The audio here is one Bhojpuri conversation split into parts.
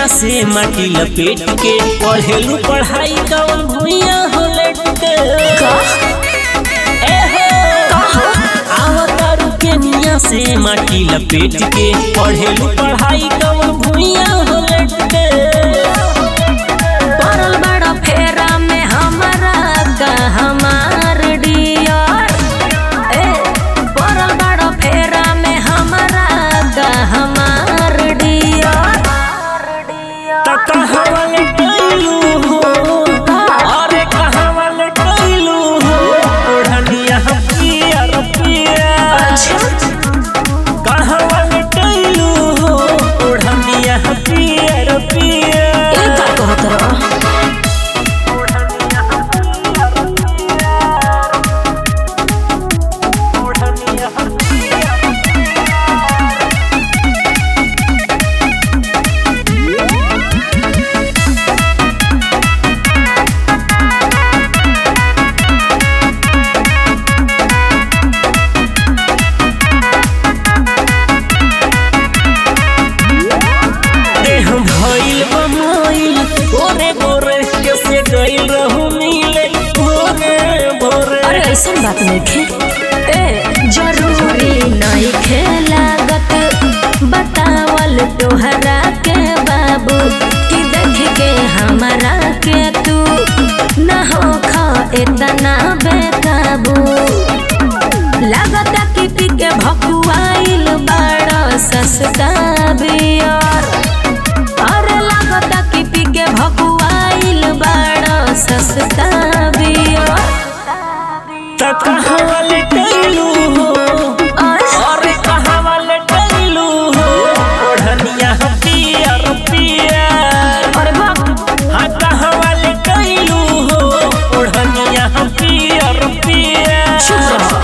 से माटी लपेट के पढ़ेलू पढ़ाई कवन भुइया हो लट के ए हो आवतारू के निया से माटी लपेट के पढ़ेलू पढ़ाई कवन भुइया हो लट के पड़ल बड़ा फेरा में हमारा का हमार डियर ए पड़ल बड़ा फेरा में हमारा का हमार डियर त कहवा ले गइलू हो अरे कहवा ले गइलू हो ओढ़निया पियर पियर कहवा ले गइलू हो ओढ़निया पियर पियर ए का कहत रह देह भइल बमइल गोरे गोरे कैसे गइल रहू मिले भोरे भोरे अरे ऐसन बात नहीं खे ए जरूरी नहीं खे लागत बतावल तोहरा के बाबू कि देख के हमारा के तू न हो खा इतना बेकाबू लागत कि पी के भकुआइल बड़ा सस्ता बियर अरे लागत कि पी के भकुआइल बड़ा सस्ता बियर त कहवा ले गइलू हो और अरे कहवा ले गइलू हो ओढ़निया पियर पियर अरे बाप हाँ कहवा ले गइलू हो ओढ़निया पियर पियर चुप रहो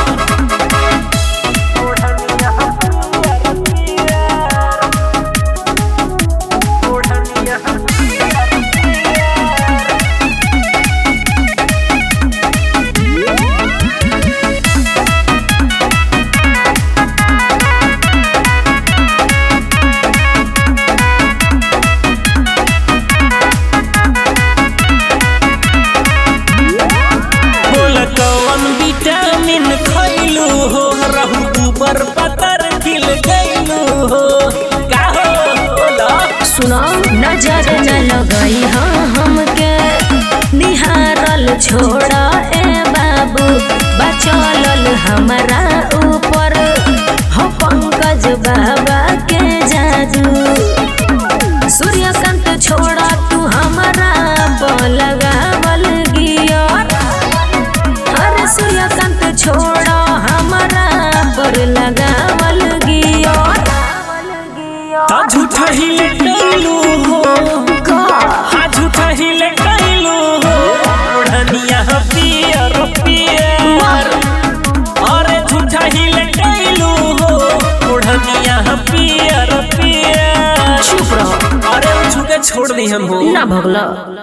बोल कौन विटामिन खइलू हो रहू ऊपर पतर खिल गइलू हो का हो बोला सुनो नजर न लगई हाँ हमके निहारल छोड़ा ए बाबू बचलल हमारा ऊपर हो पंकज बाबा के जादू सूर्यकांत छोड़ा तू हमारा लगावल गियर अरे सूर्यकांत छोड़ा हमारा पर लगावल गियर ता झूठा ही ले गइलू हो हाँ झूठा ही ले गइलू हो ओढ़निया पियर पियर अरे झूठा ही ले गइलू हो ओढ़निया पियर पियर चुप रहो अरे उ झूठे छोड़ दी हम हो ना भगला